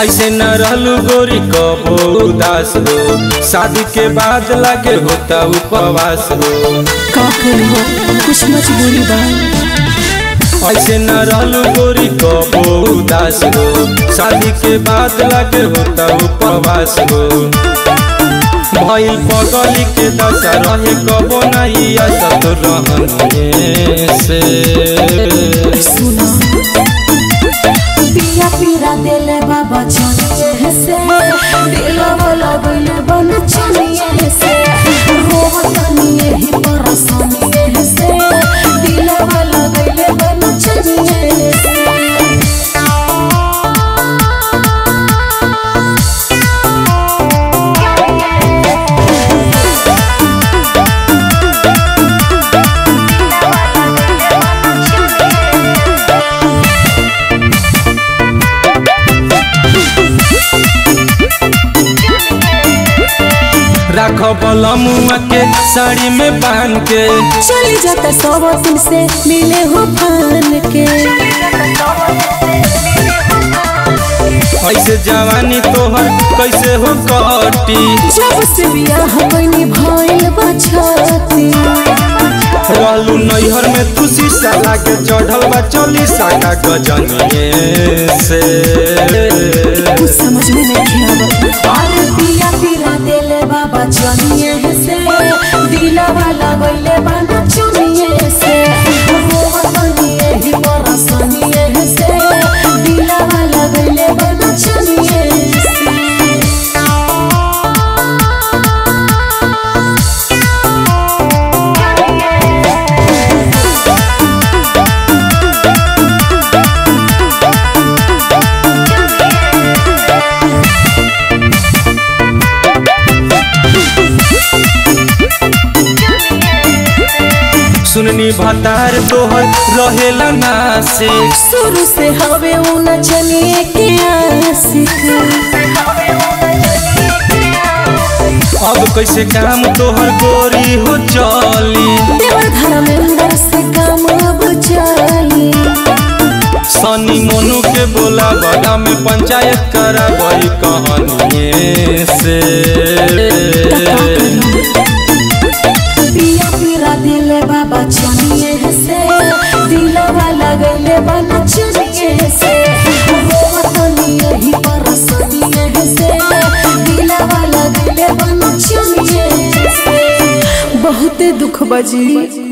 ऐसे न रहलू गोरी कबो उदास हो शादी के बाद लागे होता उपवास हो का करो कुछ मजबूरी बा ऐसे न रहलू गोरी कबो उदास हो शादी के बाद लागे होता उपवास हो भइल पगली के दशा रहे कबो नहीं असत रहने से सुना पिया पीरा देले बाबा चनिए से दिलो वाला गइले बन चनिए से रोह तनिए ही परसनिए से दिलो वाला गइले बन चनिए से राख बलमुआ के साड़ी में बांध के चली जाता सब दिन से मिले हो फान के ऐसे जवानी तोहर कैसे हो कटी जब से बियाह बनी भइल बछती रहलू नैहर में तू शीशा लागे चढ़ल बा चली साका गजनिए से कुछ समझ में नहीं आवत अरे पिया पीरा देले बाबा चनिए से दिला वाला गइले बाना चुनिए से रोवा तनिए ही परसनिए से दिला वाला गइले बाना चुनिए से सुननी भतार तोहर रहेला नासे शुरू से हवे उ नचनिए के आशिक अब कैसे काम तोहर गोरी हो चली देवर धर्मेंद्र से काम अब चली सनी मोनू के बोला बड़ा में पंचायत करा गई कहानिए से पिया पीरा दिले बाबा चनिए से दिला वाला गइले बाना चनिए से रोवतनिए ही परसनिए से दिला वाला गइले बाना चनिए से बहुते दुख बजी